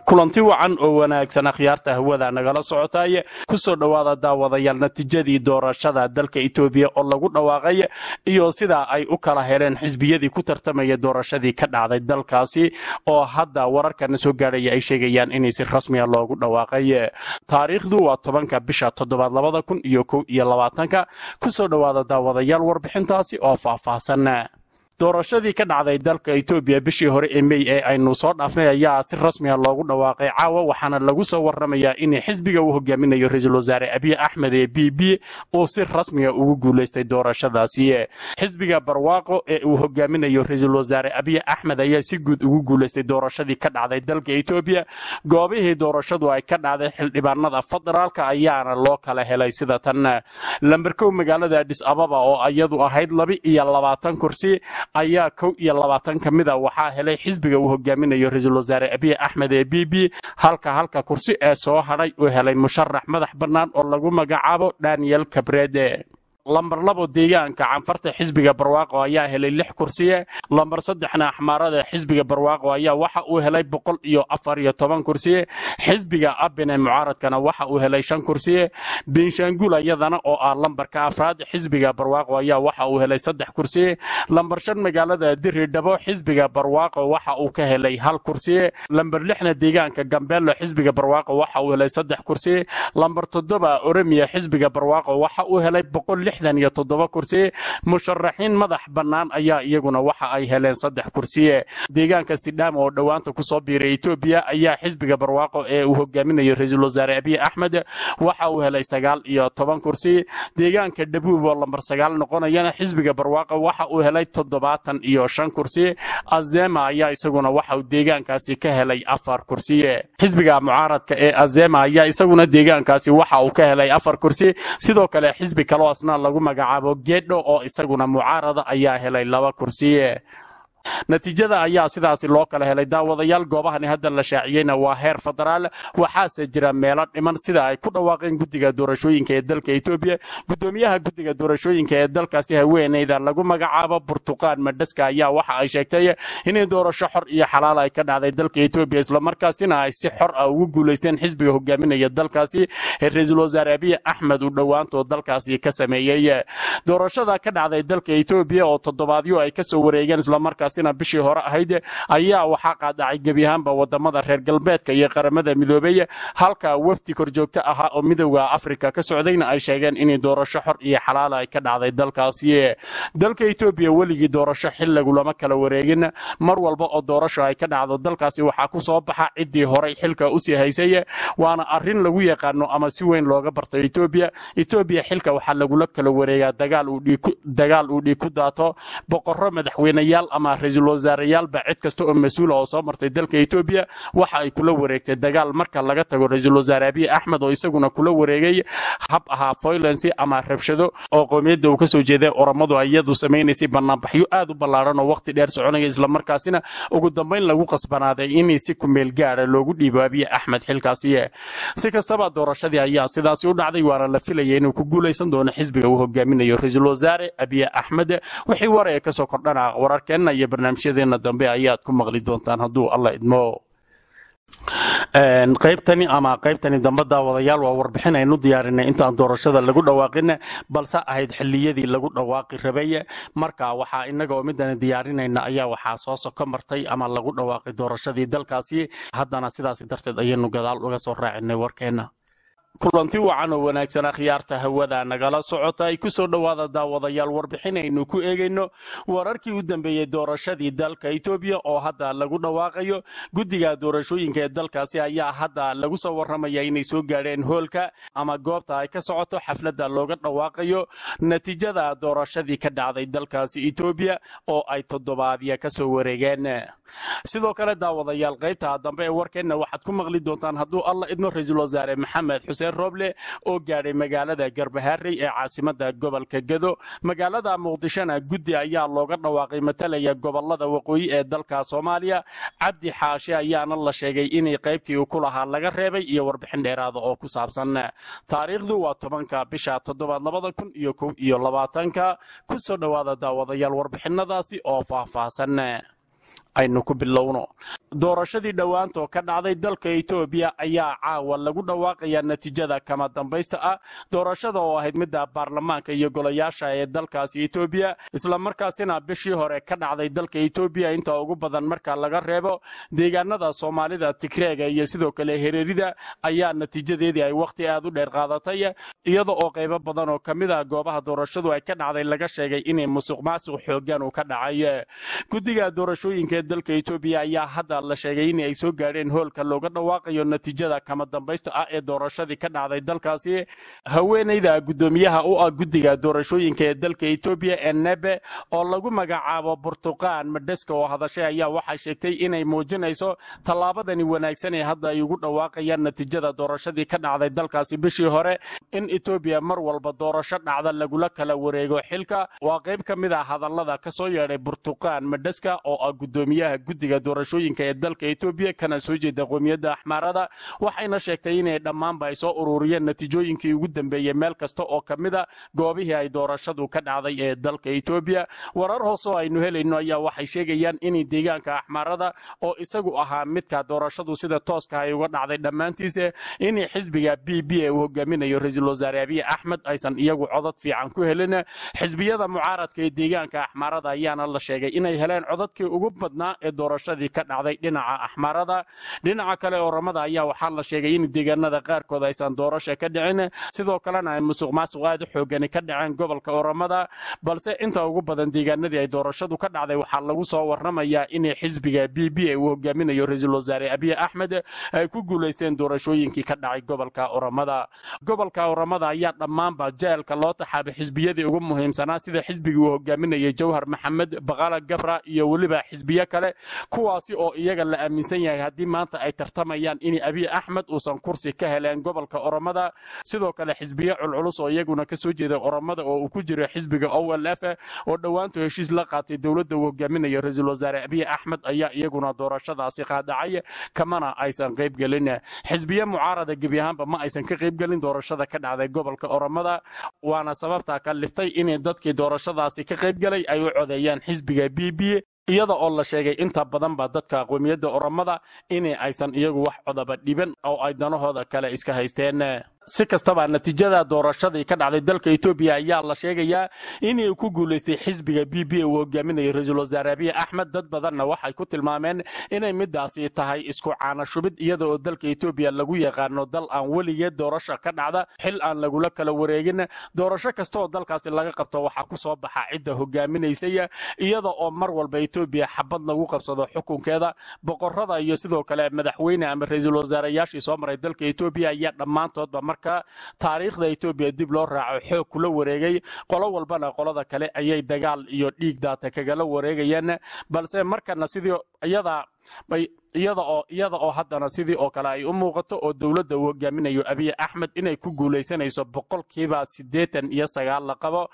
kulanti wacan oo wanaagsan akhyaarta hawada nagala socotay kusoo dhowaada daawadayaal natiijadii doorashada dalka etoobiya oo lagu dhawaaqay iyo sida ay u kala heleen xisbiyadii ku tartamaya doorashadii ka dhacday dalkaasi oo hadda wararkana soo gaadhaya ay sheegayaan inay si rasmiya loogu dhawaaqay taariikhdu waa tobanka bisha toddobaad labada kun iyo kow iyo labaatanka kusoo dhowaada daawadayaal warbixintaasi oo faahfaahsan doorashadii ka dhacday dalka etoobiya bishii hore ee mey ee aynu soo dhaafnay ayaa si rasmiya loogu dhawaaqay caawa waxaana lagu soo warramayaa in xisbiga uu hogaaminayo ra-iisul wasaare abiy axmed ee b b uu si rasmiya ugu guulaystay doorashadaasi xisbiga barwaaqo ee uu hogaaminayo ra-iisul wasaare abiy axmed ayaa si guud ugu guulaystay doorashadii ka dhacday dalka etoobiya goobihii doorashadu ay ka dhacday xildhibaanada federaalka ayaana loo kala helay sida tan lamberkow magaalada adhis ababa oo iyadu ahayd laba iyo labaatan kursi ayaa kow iyo labaatan ka mid a waxaa helay xisbiga uu hogaaminayo ra-iisul wasaare abiy axmed ee b b halka halka kursi ee soo hadhay uu helay musharax madax bannaan oo lagu magacaabo daniel kabrede lambar labo deegaanka canfarta xisbiga barwaaqo ayaa helay lix kursiye lambar saddexna axmaarada xisbiga barwaaqo ayaa waxa uu helay boqol iyo afar iyo toban kursiye xisbiga abine mucaaradkana waxa uu helay shan kursiye benshaangul ayadana oo ah lambarka afraad xisbiga barwaaqo ayaa waxa uu helay saddex kursiye lambar shan magaalada diri dhabo xisbiga barwaaqo waxa uu ka helay hal kursiye lambar lixna deegaanka gambeelo xisbiga barwaaqo waxa uu helay saddex kursiye lambar toddoba oremiya xisbiga barwaaqo waxa uu helay boqol iyo toddoba kursi musharaxiin madax bannaan ayaa iyaguna waxa ay heleen saddex kursiye deegaanka sidhaama oo dhowaanta kusoo biiray etoobiya ayaa xisbiga barwaaqo ee uu hogaaminayo ra-iisul wasaare abiy axmed waxa uu helay sagaal iyo toban kursi deegaanka dhabuub oo lambar sagaal noqonayana xisbiga barwaaqo waxa uu helay toddobaatan iyo shan kursi azema ayaa isaguna waxa uu deegaankaasi ka helay afar kursiye xisbiga mucaaradka ee azema ayaa isaguna deegaankaasi waxa uu ka helay afar kursi sidoo kale xisbi kaloo asna lagu magacaabo geedho oo isaguna mucaarada ayaa helay laba kursiye natiijada ayaa sidaasi loo kala helay daawadayaal goobahani hadda la shaaciyeyna waa heer federaal waxaase jira meelo dhiman sida ay ku dhawaaqeen guddiga doorashooyinka ee dalka etoobiya gudoomiyaha guddiga doorashooyinka ee dalkaasi haweeneyda lagu magacaabo burtuqaan madhaska ayaa waxa ay sheegtay inay doorasho xor iyo xalaal ay ka dhacday dalka etoobiya islamarkaasina ay si xor ah ugu guulaysteen xisbiga hogaaminaya dalkaasi ee ra-iisul wasaare abiy axmed uu dhowaantoo dalkaasi ka sameeyey doorashada ka dhacday dalka etoobiya oo toddobaadyo ay kasoo wareegeen islamarkaas bishii hore ahayd ayaa waxaa qaadacay gebi ahaanba wadamada reer galbeedka iyo qaramada midoobey halka wafdi korjoogto ahaa oo midowda afrika ka socdayna ay sheegeen inay doorasho xor iyo xalaala ay ka dhacday dalkaasi dalka etoobiya weligii doorasho xil lagulama kala wareegin mar walba oo doorasho ay ka dhacdo dalkaasi waxaa ku soo baxa ciddii horay xilka usii haysay waana arin lagu yaqaano ama si weyn looga barta etoobiya etoobiya xilka waxaa lagula kala wareegaa dagaal uu dhiig ku daato boqorro madaxweyneyaal ama ra-iisul wasaareyaalba cid kasta oo mas-uula oo soo martay dalka etoobiya waxa ay kula wareegtay dagaal marka laga tago ra-iisul wasaare abiy axmed oo isaguna kula wareegay hab ahaa foylensi ama rabshado oo qoomiyadda uu kasoo jeeday oromadu iyadu samaynaysay banaanbaxyo aad u ballaaran oo waqti dheer soconaya islamarkaasina ugu dambayn lagu qasbanaaday in si kumeel gaara loogu dhiibo abiy axmed xilkaasi si kastaba doorashadii ayaa sidaasi u dhacday waana la filaya inuu ku guulaysan doono xisbiga uu hogaaminayo ra-iisul wasaare abiy axmed wixii war ee kasoo kordhana wararkeenna iyo barnaamijyadeena dambe ayaad ku maqli doontaan hadduu alla idmo qaybtani ama qaybtani dambe daawadayaal waa warbixin aynu diyaarinay intaan doorashada lagu dhawaaqin balse ahayd xiliyadii lagu dhawaaqi rabay marka waxaa inaga oo midani diyaarinayna ayaa waxaa soo soko martay ama lagu dhawaaqay doorashadii dalkaasi haddana sidaas darteed ayaynu gadaal uga soo raacinay warkeenna kulanti wacan oo wanaagsan akhyaarta hawada nagala socota ay ku soo dhowaada daawadayaal warbixin aynu ku eegayno wararkii u dambeeyey doorashadii dalka etoobiya oo hadda lagu dhawaaqayo guddiga doorashooyinka ee dalkaasi ayaa hadda lagu soo warramaya inay soo gaadheen hoolka ama goobta ay ka socoto xafladda looga dhawaaqayo natiijada doorashadii ka dhacday dalkaasi etoobiya oo ay toddobaadya ka soo wareegeen sidoo kale daawadayaal qaybta dambe ee warkeenna waxaad ku maqli doontaan hadduu alla idmo ra-iisul wasaare maxamed xuseen roble oo gaadhay magaalada garbaharey ee caasimada gobolka gedo magaalada muqdishona guddi ayaa looga dhawaaqay matalaya gobolada waqooyi ee dalka soomaaliya cabdi xaashe ayaana la sheegay inay qaybtii uu ku lahaa laga reebay iyo warbixin dheeraada oo ku saabsan taariikhdu waa tobanka bisha toddobaad labada kun iyo kow iyo labaatanka kusoo dhowaada daawadayaal warbixinadaasi oo faahfaahsan aynu ku bilowno doorashadii dhowaantoo ka dhacday dalka etoobiya ayaa caawa lagu dhawaaqayaa natiijada kama dambaysta ah doorashada oo ahayd midda baarlamaanka iyo golayaasha ee dalkaasi etoobiya islamarkaasina bishii hore ka dhacday dalka etoobiya inta ugu badan marka laga reebo deegaanada soomaalida tigreega iyo sidoo kale hereerida ayaa natiijadeedii ay wakhti aad u dheer qaadatay iyada oo qaybo badan oo ka mid ah goobaha doorashadu ay ka dhacday laga sheegay inay musuq maasuq xoogan uu ka dhacay guddiga doorashooyinka ee dalka etoobiya ayaa hadda la sheegay in ay soo gaadheen hoolka looga dhawaaqayo natiijada kama dambaysta ah ee doorashadii ka dhacday dalkaasi haweenayda guddoomiyaha u ah guddiga doorashooyinka ee dalka etoobiya ee nebe oo lagu magacaabo burtuqaan madheska oo hadashay ayaa waxay sheegtay inay muujinayso tallaabadani wanaagsan ee hadda ay ugu dhawaaqayaan natiijada doorashadii ka dhacday dalkaasi bishii hore in etoobiya mar walba doorasho dhacda lagula kala wareego xilka waa qayb ka mid ah hadallada ka soo yeedhay burtuqaan madheska oo ah guddoomiyaha guddiga doorashooyinka ee dalka etoobiya kana soo jeeda qoomiyadda axmaarada waxayna sheegtay inay dhammaanba ay soo ururiyeen natiijooyinkii ugu dambeeyey meel kasta oo ka mid a goobihii ay doorashadu ka dhacday ee dalka etoobiya warar hoose oo aynu helayno ayaa waxay sheegayaan in deegaanka axmaarada oo isagu ahaa midka doorashadu sida tooska ay uga dhacday dhammaantiisa inay xisbiga b b uu hogaaminayo ra-iisul wasaare abiy axmed aysan iyagu codad fiican ku helin xisbiyada mucaaradka ee deegaanka axmaarada ayaana la sheegay inay heleen codadkii ugu badnaa ee doorashadii ka dhacday dhinaca axmaarada dhinaca kale oramada ayaa waxaa la sheegay in deegaanada qaarkood aysan doorasha ka dhicin sidoo kalena ay musuq maasuq aad u xoogani ka dhaceen gobolka oramada balse inta ugu badan deegaanadii ay doorashadu ka dhacday waxaa lagu soo warramayaa inay xisbiga b b uu hogaaminayo ra-iisul wasaare abiy axmed ay ku guulaysteen doorashooyinkii ka dhacay gobolka oramada gobolka oramada ayaa dhammaanba jeelka loo taxaabay xisbiyadii ugu muhiimsanaa sida xisbigii uu hogaaminayay jawhar maxamed baqala gabra iyo weliba xisbiyo kale kuwaasi oo iyaga la aaminsan yahay haddii maanta ay tartamayaan in abiy axmed uusan kursi ka heleen gobolka oromada sidoo kale xisbiyo culculus oo iyaguna ka soo jeeday oromada oo uu ku jiro xisbiga o l f oo dhowaantu heshiis la qaatay dowladda uu hogaaminayo ra-iisul wasaare abiy axmed ayaa iyaguna doorashadaasi qaadacay kamana aysan qaybgelin xisbiye mucaarada gebi ahaanba ma aysan ka qaybgelin doorashada ka dhacday gobolka oromada waana sababta ka liftay in dadkii doorashadaasi ka qaybgelay ay u codeeyaan xisbiga b b iyada oo la sheegay inta badanba dadka qoomiyadda oromada in aysan iyagu wax codaba dhiban oo ay danahooda kale iska haysteen si kastaba natiijada doorashadii ka dhacday dalka etoobiya ayaa la sheegayaa inay ku guulaystay xisbiga b b uu hogaaminayo ra-iisul wasaare abiy axmed dad badanna waxay ku tilmaameen inay midaasi tahay isku caanashubid iyada oo dalka etoobiya lagu yaqaano dal aan weligeed doorasha ka dhacda xil aan lagula kala wareegin doorasho kasta oo dalkaasi laga qabto waxaa ku soo baxa cidda hogaaminaysay iyada oo mar walba etoobiya xabad lagu qabsado xukunkeeda boqorada iyo sidoo kale madaxweyne ama ra-iisul wasaareyaashii soo maray dalka etoobiya ayaa dhammaantoodba marka taariikhda etoobiya dib loo raaco xoog kula wareegay qolo walbana qolada kale ayay dagaal iyo dhiig daata kagala wareegayaan balse markana sidii iyada iyada oo iyada oo haddana sidii oo kale ay u muuqato oo dowladda uu hogaaminayo abiy axmed inay ku guulaysanayso boqolkiiba siddeetan iyo sagaal la qabo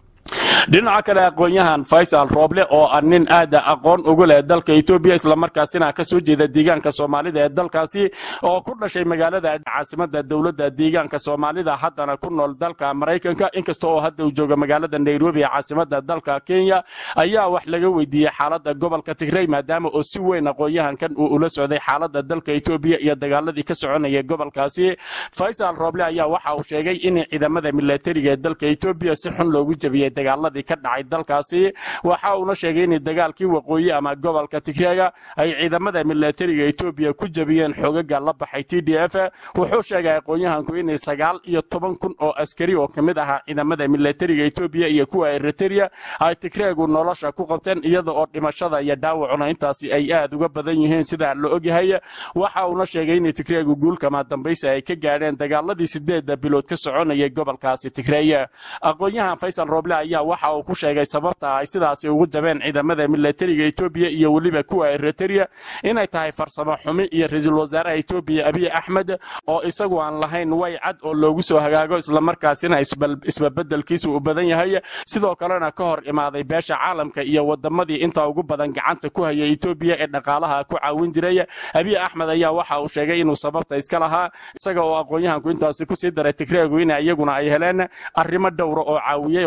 dhinaca kale aqoon-yahan faysal rooble oo ah nin aada aqoon ugu leh dalka etoobiya islamarkaasina ka soo jeeda deegaanka soomaalida ee dalkaasi oo ku dhashay magaalada caasimada dowladda deegaanka soomaalida haddana ku nool dalka maraykanka inkasta oo hadda uu jooga magaalada nairobi ee caasimada dalka kenya ayaa wax laga weydiiyey xaalada gobolka tigrey maadaama oo si weyn aqoon-yahankan uu ula socday xaalada dalka etoobiya iyo dagaaladii ka soconaya gobolkaasi faysal rooble ayaa waxa uu sheegay in ciidamada milatariga ee dalka etoobiya si xun loogu jabiyey dagaaladii ka dhacay dalkaasi waxa uuna sheegay in dagaalkii waqooyi ama gobolka tigreega ay ciidamada milatariga etoobiya ku jabiyeen xoogaga la baxay t d f wuxuu sheegay aqoon-yahanku inay sagaal iyo toban kun oo askari oo kamid ahaa ciidamada milatariga etoobiya iyo kuwa eritrea ay tigreegu nolosha ku qabteen iyada oo dhimashada iyo dhaawacuna intaasi ay aad uga badan yihiin sida la ogyahay waxa uuna sheegay in tigreegu guulkama dambaysa ay ka gaadheen dagaaladii sideeda bilood ka soconayay gobolkaasi tigreey aqoon-yahan faysal rooble ayaa waxa uu ku sheegay sababta ay sidaasi ugu jabeen ciidamada milatariga etoobiya iyo weliba kuwa eritrea inay tahay farsamo xumi iyo ra-iisul wasaaraha etoobiya abiy axmed oo isagu aan lahayn way cad oo loogu soo hagaago islamarkaasina isbabedelkiisu u badan yahay sidoo kalena ka hor imaaday beesha caalamka iyo wadamadii inta ugu badan gacanta ku haya etoobiya ee dhaqaalaha ku caawin jiray abiy axmed ayaa waxa uu sheegay inuu sababta iska lahaa isaga oo aqoon-yahanku intaasi kusii daray tigreegu in iyaguna ay heleen arrimo dhowra oo caawiyey oo sabab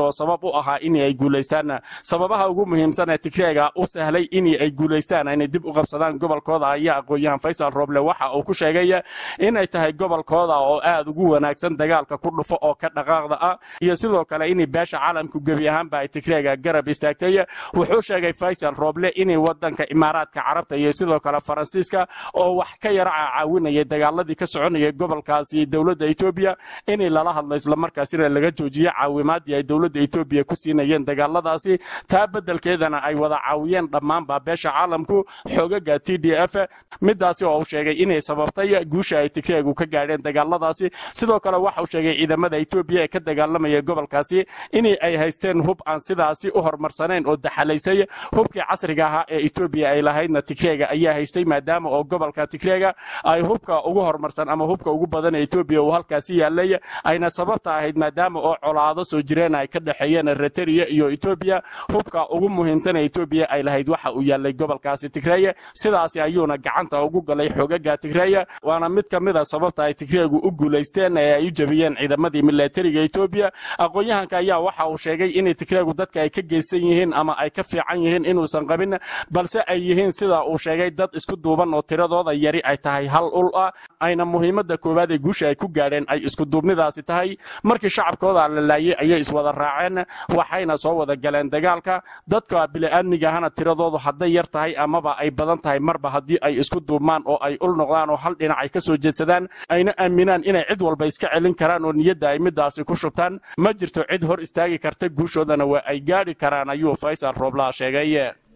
u ahaa in ay guulaystaan sababaha ugu muhiimsan ee tigreega u sahlay in ay guulaystaan inay dib u qabsadaan gobolkooda ayaa aqoon-yahan faysal roble waxa uu ku sheegay inay tahay gobolkooda oo aad ugu wanaagsan dagaalka ku dhufo oo ka dhaqaaqda ah iyo sidoo kale in beesha caalamku gebi ahaanba ay tigreega garab istaagtay wuxuu sheegay faysal roble inay wadanka imaaraadka carabta iyo sidoo kale faransiiska oo wax ka yara caawinayay dagaaladii ka soconayay gobolkaasi dowladda etoobiya inay lala hadlo islamarkaasina laga joojiyo caawimaadii ay dowladda etoobiya ku siinayeen dagaaladaasi taa beddelkeedana ay wada caawiyeen dhammaanba beesha caalamku xoogaga t d f midaasi oo uu sheegay inay sababtay guusha ay tigreegu ka gaadheen dagaaladaasi sidoo kale waxa uu sheegay ciidamada etoobiya ee ka dagaalamaya gobolkaasi in ay haysteen hub aan sidaasi u horumarsanayn oo daxalaystay hubkii casriga ahaa ee etoobiya ay lahaydna tigreega ayaa haystay maadaama oo gobolka tigreega ay hubka ugu horumarsan ama hubka ugu badan ee etoobiya uu halkaasi yaalay ayna sababta ahayd maadaama oo colaado soo jireen ay ka dhexeeyeen eritrea iyo etoobiya hubka ugu muhiimsan ee etoobiya ay lahayd waxa uu yaalay gobolkaasi tigreeye sidaasi ayuuna gacanta ugu galay xogaga tigreeye waana mid ka mid a sababta ay tigreegu u guulaysteen ee ay u jabiyeen ciidamadii milatariga etoobiya aqoon-yahanka ayaa waxa uu sheegay inay tigreegu dadka ay ka geysan yihiin ama ay ka fiican yihiin inuusan qabin balse ay yihiin sida uu sheegay dad isku duuban oo tiradooda yari ay tahay hal ul ah ayna muhiimadda koowaad ee guusha ay ku gaadheen ay iskuduubnidaasi tahay markii shacabkooda la laayay ayay iswada raaceen waxayna soo wada galeen dagaalka dadka bili-aadmiga ahana tiradoodu hadday yar tahay amaba ay badan tahay marba haddii ay isku duubmaan oo ay ul noqdaan oo hal dhinac ay ka soo jeedsadaan ayna aaminaan inay cid walba iska celin karaan oo niyadda ay midaasi ku shubtaan ma jirto cid hor istaagi karta guushoodana waa ay gaadhi karaan ayuu faysal rooblaa sheegay